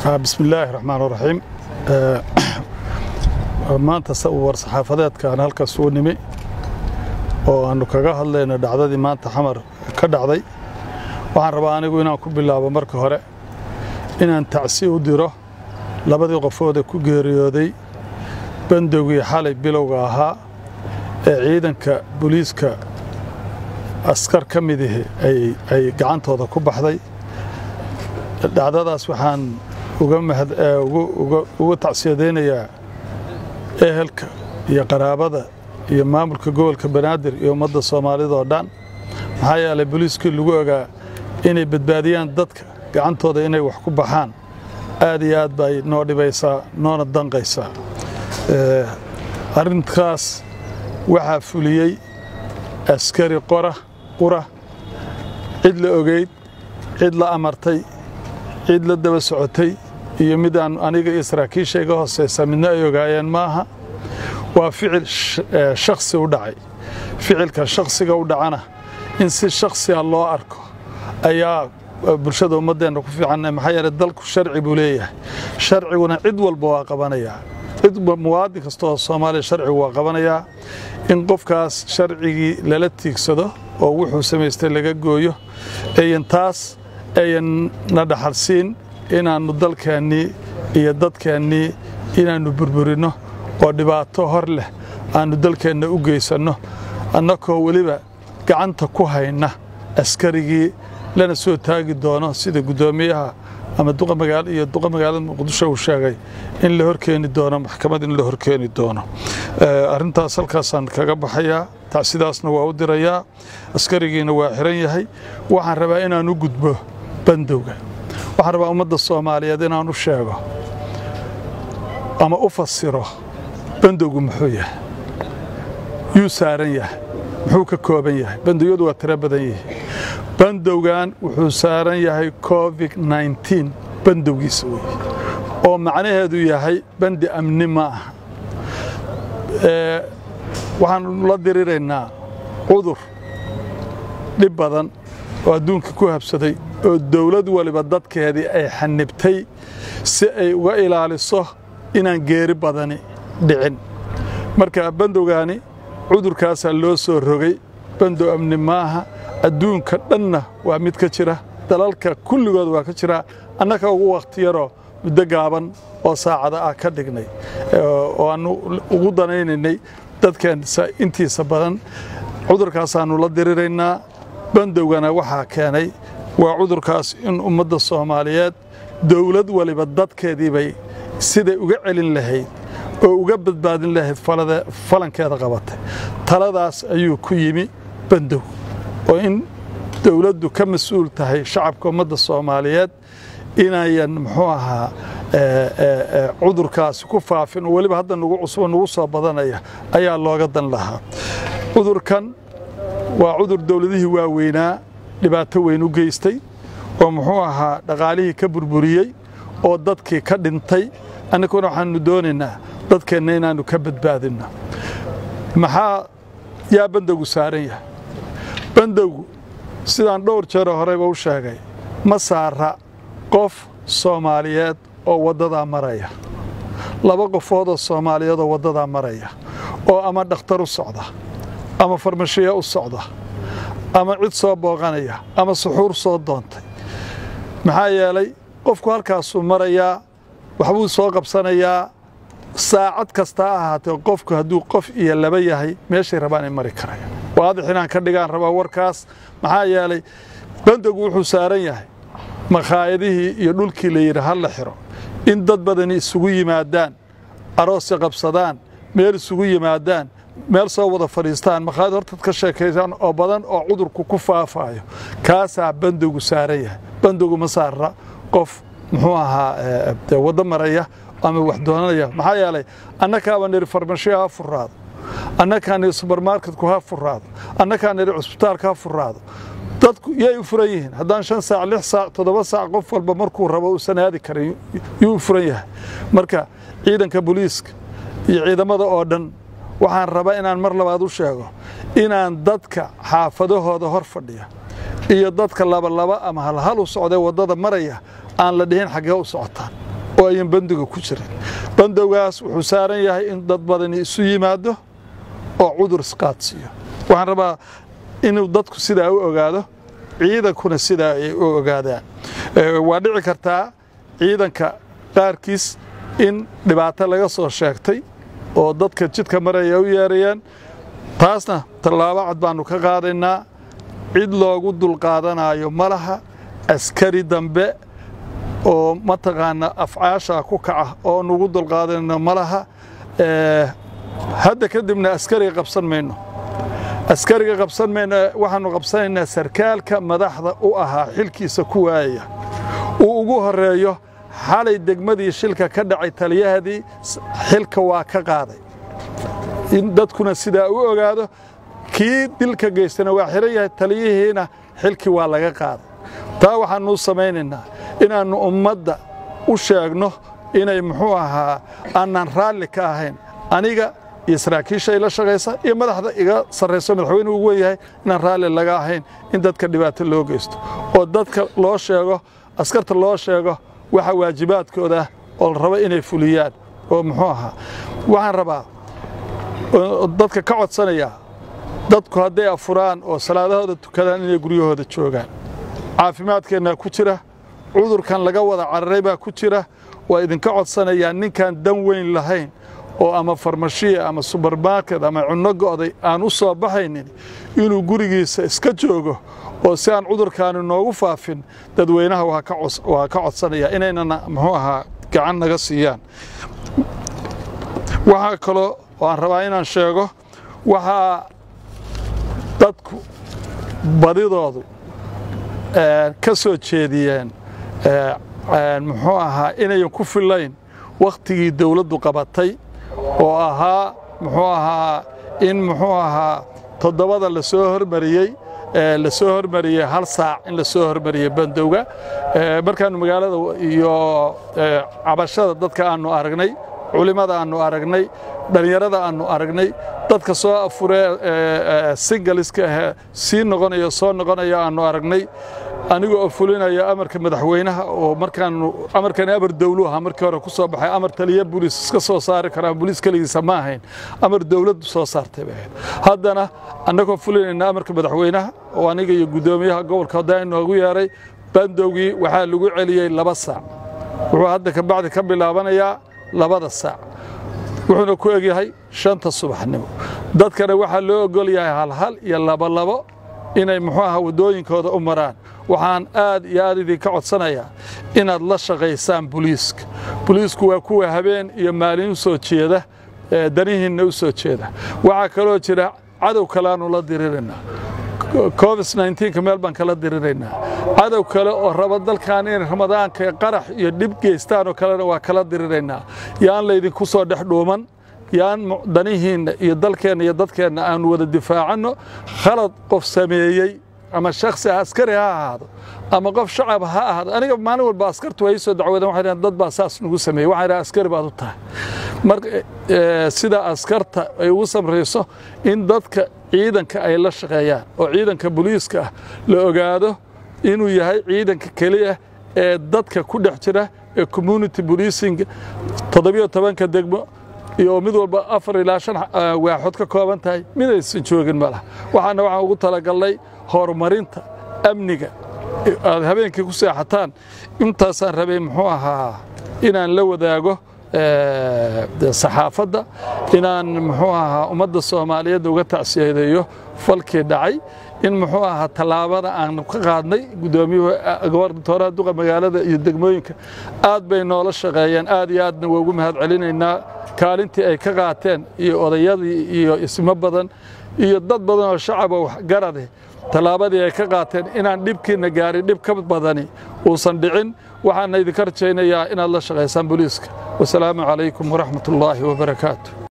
bismi illaahi raxmaan raxiim maanta war saxaafadeedkaan halkaas uu nimi oo aannu kaga hadlayno dhacdadii maanta xamar ka dhacday waxaan rabaa anigu inaan ku bilaabo marka hore inaan tacsi u diro labadii qofoodee ku geeriyooday bandowgii xalay bilowga ahaa ee ciidanka booliiska askar ka midihi ay gacantooda ku baxday dhacdadaas waxaan uga tacsiyadaynayaa ehelka iyo qaraabada iyo maamulka gobolka banaadir iyo ummadda soomaalida oo dhan maxaa yeelay booliiskii lagu ogaa inay badbaadiyaan dadka gacantooda inay wax ku baxaan aad iyo aad bay noo dhibaysaa noona danqaysaa arrintaas waxaa fuliyey askari qora qura cid la ogeyd cid la amartay cid la daba socotay iyo midaan aniga iyo saraakiisha iga hoosaysa midna ay ogaayeen maaha waa ficil shakhsi u dhacay ficilka shakhsiga u dhacana in si shakhsiga loo arko ayaa bulshada ummaddeenna ku fiican maxaa yeeley dalku sharci buu leeyahay sharciguna cid walba waa qabanayaa cid muwaadin kasta oo soomaaliya sharcigu waa qabanayaa in qofkaas sharcigii lala tiigsado oo wuxuu samaystay laga gooyo ayan taas ayan na dhaxalsiin inaannu dalkeennii iyo dadkeennii inaannu burburinno oo dhibaato hor leh aannu dalkeenna u geysanno annakoo weliba gacanta ku hayna askarigii lana soo taagi doono sida guddoomiyaha ama iyo duqa magaalada muqdisho uu sheegay in la horkeeni doono maxkamad in la horkeeni doono arrintaas halkaasaan kaga baxayaa tacsidaasna waa u dirayaa askarigiina waa xiran yahay waxaan rabaa inaan u gudbo bandowga waxaan rabaa ummadda soomaaliyeed inaan u sheego ama u fasiro bandowgu muxuu yahay yuu saaran yahay muxuu ka kooban yahay bandowyadu waa tiro badan yihiin bandowgan wuxuu saaran yahay covid nneteen bandowgiisa weeye oo macnaheedu yahay bandi amni ma aha waxaanu la diriraynaa cudur dhib badan oo adduunka ku habsaday oo dawlad waliba dadkeedii ay xanibtay si ay uga ilaaliso inaan geeri badani dhicin marka bandowgaani cudurkaasaa loo soo rogay bandow amni maaha adduunka dhanna waa mid ka jira dalalka kulligood waa ka jira annaka ugu wakhti yaroo muddo gaaban oo saacada ah ka dhignay oo aannu ugu danaynaynay dadkeensa intiisa badan cudurkaasaannu la diriraynaa bandowgana waxaa keenay waa cudurkaas in ummadda soomaaliyeed dawlad waliba dadkeedii bay siday uga celin lahayd oo uga badbaadin lahayd falankeeda qabatay taladaas ayuu ku yimi bandow oo in dawladdu ka mas-uul tahay shacabka ummadda soomaaliyeed inayan muxuu ahaa cudurkaasi ku faafin oo weliba hadda nugu cusbo nugu soo badanaya ayaa looga dan lahaa cudurkan waa cudur dawladihii waaweynaa dhibaato weyn u geystay oo muxuu ahaa dhaqaalihii ka burburiyey oo dadkii ka dhintay annaguna waxaannu doonaynaa dadkeenna inaannu ka badbaadinno maxaa yaa bandowgu saaran yahay bandowgu sidaan dhowr jeero horeyba u sheegay ma saara qof soomaaliyeed oo waddadaa maraya laba qofood oo soomaaliyeed oo waddadaa maraya oo ama dhakhtar u socda ama farmashiya u socda ama cid soo booqanaya ama suxuur soo doontay maxaa yeelay qofku halkaasuu marayaa waxbuu soo qabsanayaa saacad kasta ha ahaatee qofku hadduu qof iyo laba yahay meeshay rabaan ay mari karaya waadix inaan ka dhigaan rabaa warkaas maxaa yeelay bandowgu wuxuu saaran yahay makhaayadihii iyo dhulkii la yidhi ha la xiro in dad badani isugu yimaadaan aroossi qabsadaan meel isugu yimaadaan meel soo wada fadhiistaan makhaayad hortad ka sheekaysaan oo badan oo cudurku ku faafaayo kaasaa bandowgu saaran yahay bandowgu ma saara qof muxuu ahaa waddo maraya ama wax doonanaya maxaa yeelay annakaaba nidhi farmashiya ha furaado annakaa nidhi subermarketku ha furaado annakaa nidhi cusbitaalka ha furaado dadku yay u furan yihiin haddaan shan saac lix saac toddoba saac qof walba markuu rabo uusan aadi karin yuu u furan yahay marka ciidanka booliiska iyo ciidamada oo dhan waxaan rabaa inaan mar labaad u sheego inaan dadka xaafadahooda hor fadhiya iyo dadka labalaba ama halhal u socdee waddada maraya aan la dhihin xaggee u socotaan oo ayan bandiga ku jirin bandowgaas wuxuu saaran yahay in dad badani isu yimaado oo cudur isqaadsiiyo waxaan rabaa inuu dadku sidaa u ogaado ciidankuna sidaa ay u ogaadaan waa dhici kartaa ciidanka qaarkiis in dhibaato laga soo sheegtay oo dadka jidka maraya u yeerayaan taasna tallaabo cad baannu ka qaadaynaa cid loogu dulqaadanayo ma laha askari dambe oo mataqaana afcaasha ku kaca oo nugu dulqaadanayno ma laha hadda kadibna askariga qabsan mayno askariga qabsan mayno waxaannu qabsanaynaa sarkaalka madaxda u ahaa xilkiisa ku waayaya uu ugu horeeyo xalay degmadii shilka ka dhacay taliyahadii xilka waa ka qaaday in dadkuna sidaa u ogaado kii dilka geystana waa xiran yahay taliyihiina xilkii waa laga qaaday taa waxaannu samaynaynaa inaannu ummadda u sheegno inay muxuu ahaa aanan raalli ka ahayn aniga iyo saraakiisha ila shaqaysa iyo madaxda iga sarrayso madaxweynuhu ugu wenyahay inaan raalli laga ahayn in dadka dhibaato loo geysto oo dadka loo sheego askarta loo sheego waxa waajibaadkooda ah oo la rabo inay fuliyaan oo muxuu ahaa waxaan rabaa dadka ka codsanayaa dadku hadday afuraan oo salaadahooda tukadaan inay guryahooda joogaan caafimaadkeennaa ku jira cudurkan laga wada cararay baa ku jira waa idinka codsanayaa ninkaan dan weyn lahayn oo ama farmashiya ama subermarket ama cunno go'day aan u soo baxaynin inuu gurigiisa iska joogo oo si aan cudurkaani noogu faafin dadweynaha waa ka codsanaya inaynana muxuu ahaa gacan naga siiyaan waxaa kaloo oo aan rabaa inaan sheego waxaa dadku badidoodu ka soo jeediyeen muxuu ahaa inayan ku fillayn wakhtigii dawladdu qabatay oo ahaa muxuu ahaa in muxuu ahaa toddobada la soo hormariyey la soo hormariyey hal saac in la soo hormariyey bandowga markaannu magaalada iyo cabashada dadka aannu aragnay culimmada aannu aragnay dhallinyarada aannu aragnay dadka soo afuree singaliska ahee sii noqonaya soo noqonaya aannu aragnay anigoo oo fulinaya amarka madaxweynaha oo markaanu amarkani amar dawlu ahaa markii hore ku soo baxay amar taliya booliis iska soo saari karaan booliis keligiisa ma ahayn amar dawladdu soo saartay bay ahayd haddana annagoo fulinayna amarka madaxweynaha oo aniga iyo guddoomiyaha gobolka haddaa inoogu yeeray bandowgii waxaa lagu celiyey laba saac wuxuu hadda kabacdi ka bilaabanayaa labada saac wuxuuna ku egyahay shanta subaxnimo dadkana waxaa loo ogol yahay halhal iyo labolabo inay muxuu aha waddooyinkooda u maraan waxaan aad iyo aad idinka codsanayaa inaad la shaqaysaan buliiska buliisku waa kuwa habeen iyo maalin u soo jeeda danihiinna u soo jeeda waxaa kaloo jira cadow kaleaanu la diriraynaa covid nka meel baan kala diriraynaa cadow kale oo raba dalkan inay ramadaanka qarax iyo dhib geystaanoo kalena waa kala diriraynaa yaan laydinku soo dhex dhuuman yaan danihiinna iyo dalkeenna iyo dadkeenna aanu wada difaacanno khalad qof sameeyey ama shaksi askari ha ahaado ama qof shacab ha ahaado aniga maalin walba askartu waa ii soo dacwadeen waxay dhahan dad baa saas nagu sameeyey waxaan dhaha askari baad u tahay marka sida askarta ay ugu samrayso in dadka ciidanka ay la shaqeeyaan oo ciidanka booliiska ah la ogaado inuu yahay ciidanka keliya ee dadka ku dhex jira ee community policing toddobiyo tobanka degmo iyo mid walba afar ilaa shan waaxood ka kooban tahay midaysan joogin ma laha waxaana waxaan ugu talagalnay horumarinta amniga aad habeenkii ku seexataan intaasaan rabay muxuu ahaa inaan la wadaago saxaafadda inaan muxuu ahaa ummadda soomaaliyeed uga tacsiyadeeyo falkii dhacay in muxuu ahaa tallaabada aan ka qaadnay guddoomiyuhu gobernatoraha duqa magaalada iyo degmooyinka aad bay noola shaqeeyeen aad iyo aadna waa ugu mahad celinaynaa kaalintii ay ka qaateen iyo odayadii iyo ismo badan iyo dad badan oo shacaba waxgarade tallaabadii ay ka qaateen inaan dhibkiinna gaarin dhib ka badani uusan dhicin waxaana idinka rajaynayaa inaad la shaqaysaan booliiska wasalaamu calaykum waraxmat ullaahi wabarakaatu